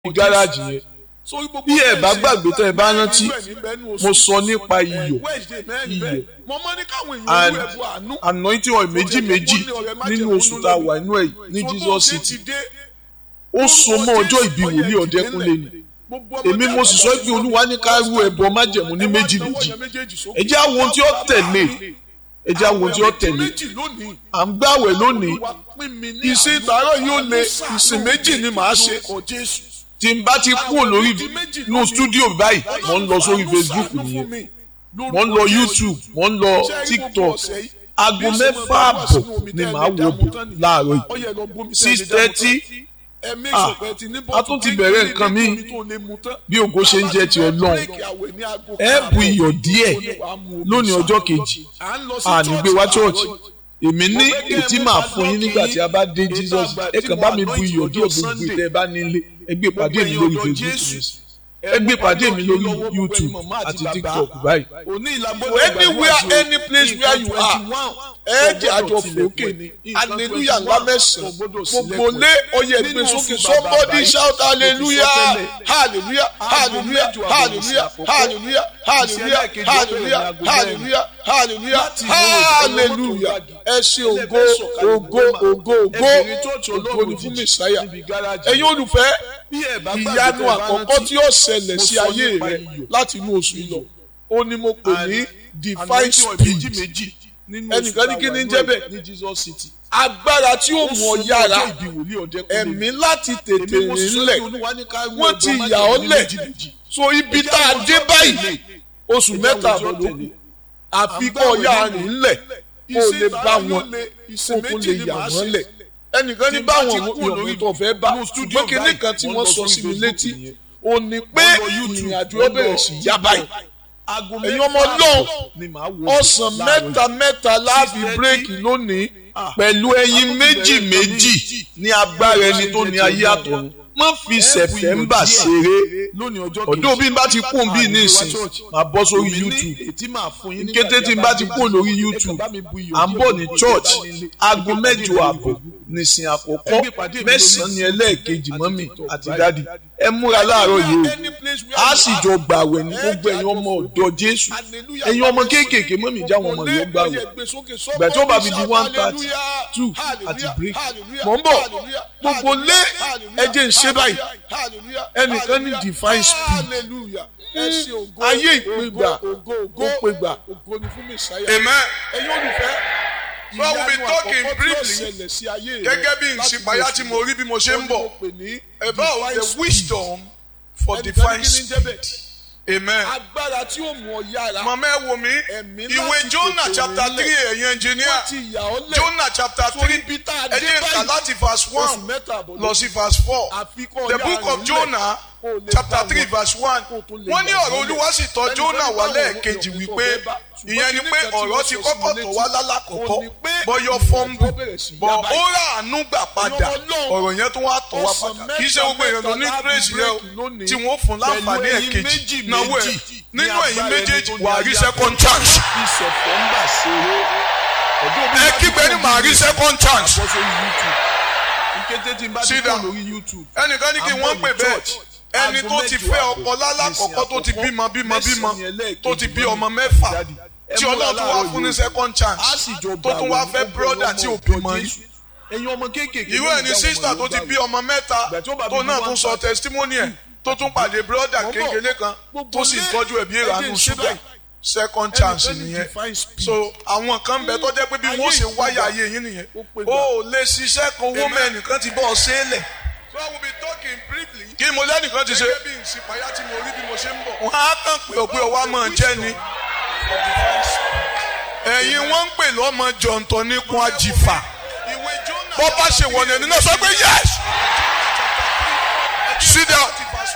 gáràjì yẹn bí ẹ bá gbàgbé tẹ ẹ bá rántí mo sọ nípa iyọ̀ iyọ̀ and anointing oil méjì méjì nínú oṣù tá a wà inú ẹ̀ ní Jesus City ó so mọ́ ọjọ́ ìbí wòlíì ọ̀dẹ́kúnlé ni èmi mo sì sọ pé olúwa ní ká rú ẹbọ májẹ̀mú ní méjì méjì ẹ jẹ́ àwọn ohun tí ó tẹ̀lé ẹ jẹ́ àwọn ohun tí ó tẹ̀lé à ń gbàwẹ̀ lónìí ìsìn ìtàárọ̀ yóò lé ìsìn méjì ni màá ṣe tí n bá ti kúrò lórí inú stúdíò báyìí mo ń lọ sórí Facebook nìyẹn mo ń lọ YouTube mo ń lọ TikTok aago mẹ́fà àbọ̀ ni màá wò bò láàárọ̀ yìí six thirty ah a tún ti bẹ̀rẹ̀ nǹkan mi bí ògo ṣe ń jẹ́ ti ọlọ́run ẹ bu iyọ̀ díẹ̀ lónìí ọjọ́ kejì àní gbé wá church èmi ní ètí màá fún yín nígbà tí a bá dé Jesus ẹ kàn bá mi bu iyọ̀ díẹ̀ gbogbo ìtẹ́ ẹ bá nílé ẹ gbé pàdé mi lórí Facebook ẹ gbé pàdé mi lórí YouTube àti TikTok báyìí anywhere any place where you are ẹ jẹ́ àjọ fòókè ni hallelujah ńlá mẹ́sàn-án gbogbo lé oyè gbé sókè somebody shout hallelujah hallelujah hallelujah hallelujah hallelujah hallelujah hallelujah hallelujah hallelujah hallelujah ẹ ṣe ògo ògo ògo ògo ògo ni fún mẹsàáyà ẹ̀yin olùfẹ́ ìyanu àkọ́kọ́ tí ó ṣẹlẹ̀ sí ayé rẹ láti inú oṣù yìí lọ ó ní mo pè ní divine speed ẹnìkan ní kí ni jẹ́ bẹ́ẹ̀ agbára tí ó mú ọ yára ẹ̀mí láti tètè rìn lẹ̀ wọ́n ti yà ọ́ lẹ̀ so ibi tá a dé báyìí oṣù mẹ́ta àbọ̀ ló kù àfi kọ́ ọ yára rìn lẹ̀ kó o lè bá wọn kó o tún lè yà wọ́n lẹ̀ ẹnìkan ní báwọn ìyọ̀mú tó fẹ́ bá ṣùgbọ́n kinní kan tí wọ́n sọ sí mi létí ò ní pé ìrìn àjò ọ bẹ̀rẹ̀ sí yá báyìí ẹ̀yin ọmọ náà ọ̀sán mẹ́ta mẹ́ta láàbì bírèkì lónìí pẹ̀lú ẹyin méjì méjì ní agbára ẹni tó ní ayé àtọ̀run má fi sẹ̀tẹ̀mbà ṣeré ọ̀dọ́ bí n bá ti kún bí ní ìsìn máa bọ́ sórí YouTube kété tí n bá ti kún lórí YouTube à ń bọ̀ ní church aago mẹ́jọ àbọ̀ nìsín àkọ́kọ́ mẹ́sàn-án ní ẹlẹ́ẹ̀kejì mọ́mì àti dádì ẹ múra láàárọ̀ yìí o a sì jọ gbàwẹ̀ ní gbogbo ẹ̀yin ọmọ ọ̀dọ́ Jésù ẹ̀yin ọmọ kéékèèké mọ́mì já wọn ọmọ yóò gbàwẹ̀ gbà tó bá fi di one thirty two àti break mọ̀ ń bọ̀ gbogbo lé ẹjẹ̀ ń ṣe báyìí ẹnìkan ní divine speed ayé ìpégbà ó pégbà amen ẹ̀yin olùfẹ́ so I will be talking briefly gẹ́gẹ́ bí ìsìpáyà tí mo rí bí mo ṣe ń bọ̀ about the wisdom for divine speed amen. agbára tí ó mú ọ yára. màmá ẹ wo mi ìwé Jonah chapter three ẹ̀yin engineer Jonah chapter three ẹ jẹ́ ká láti verse one lọ sí verse four the book of Jonah chapter three verse one wọ́n ní ọ̀rọ̀ olúwa sì tọ̀ Jonah wá lẹ́ẹ̀kejì wípé ìyẹn ni pé ọ̀rọ̀ ti kọ́kọ́ tọ̀ wá lálàkọ́kọ́ bọ́yọ̀ fọ́nbù bọ̀ ó rà àánú gbà padà ọ̀rọ̀ yẹn tó wá tọ̀ wá padà kì í ṣe gbogbo èèyàn ló ní grace yẹn o tí wọ́n fún láǹfààní ẹ̀kejì náwó ẹ̀ nínú ẹ̀yin méjèèjì wà á rí second chance. ẹ kígbe ní màá rí second chance. sídà ẹnìkan ní kí wọ́n pè bẹ́ẹ̀ ẹni tó ti fẹ́ ọkọ lálàkọ́kọ́ tó ti bímọ bímọ bímọ tó ti bí ọmọ mẹ́fà tí ọlọ́run tó wá fún ní second chance tó tún wá fẹ́ brother tí ò bímọ yìí. irú ẹ̀ ní sísítà tó ti bí ọmọ mẹ́ta tó náà tún sọ testimony ẹ̀ tó tún pàdé brother kékeré kan tó sì tọ́jú ẹ̀bí ìranú ṣúgà second chance nìyẹn so àwọn kan bẹ tó jẹ́ pé bí wọ́n ṣe wáyà ayé yín nìyẹn o ò lè ṣiṣẹ́ kan owó mẹ́nìkan ti bọ́ ọ ṣẹlẹ̀ so I will be talking briefly. kí mo lẹ́nìkan ti ṣe. gẹ́gẹ́ bí ìsìpáyà tí mo rí bí mo ṣe ń bọ̀. wọ́n á kàn pé òpin ọwọ́ máa jẹ́ ni. ẹ̀yin wọ́n ń pè lọ́mọ jọ̀ǹtọ̀ níkun àjìfà. bọ́ bá ṣe wọ̀nà ẹni náà sọ pé yes. sit down.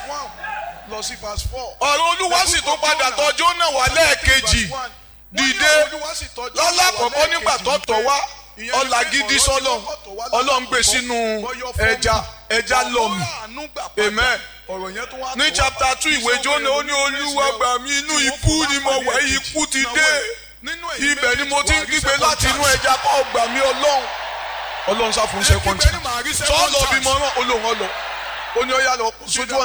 ọ̀rọ̀ olúwa sì tún padà tọ̀ Jónà wá lẹ́ẹ̀kejì dìde lọ́lákọ̀ọ́kọ́ nígbà tó tọ̀ wá ọlà gidi sọlọ Ọlọ́run gbé sínú ẹja ẹja lọmì amen ní chapter two ìwé Jónà ó ní olúwa gbà mí inú ikú ni mo wà ikú ti dé ibẹ̀ ni mo ti ń kígbe láti inú ẹja kó gbà mí Ọlọ́run Ọlọ́run sáfún second time sọ lọ bí mo rán olóhùn ọlọ ó ní ó yá lọ sójú ọ̀nà.